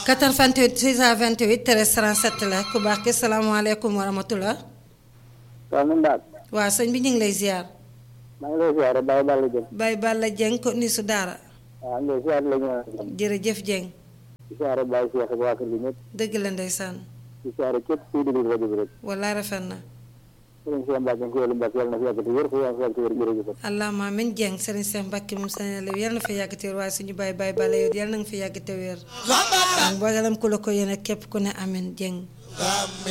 88 628 13 37 la ku baax ki salaamaaleykum wa rahmatulah. waaw man daal. waa sëñ bi ñu ngi lay ziar. maa ngi lay ziar Baye Balla Dieng. Baye Balla Dieng ko ni su daara. waaw am na ziar la ñu jërëjëf Dieng. di ziar Baye Cheikh ak waa kër gi ñëpp. dëgg la ndeysaan. di ziar képp kuy déglu rajo bi rek. wallaay rafet na. sëriñ Cheikh Mbacke Nkoye Mbacke yàlla na fi yàgg te wér fu yàlla fi yàgg te wér jërëjëf. allahumma amiin Dieng Serigne Cheikh Mbacke moom sëñ la yal na fa yàgg te wér waaye suñu Baye Baye Balla yow yal na nga fa yàgg te wér. mboolem ku la ko yéene képp ku ne amiin Dieng.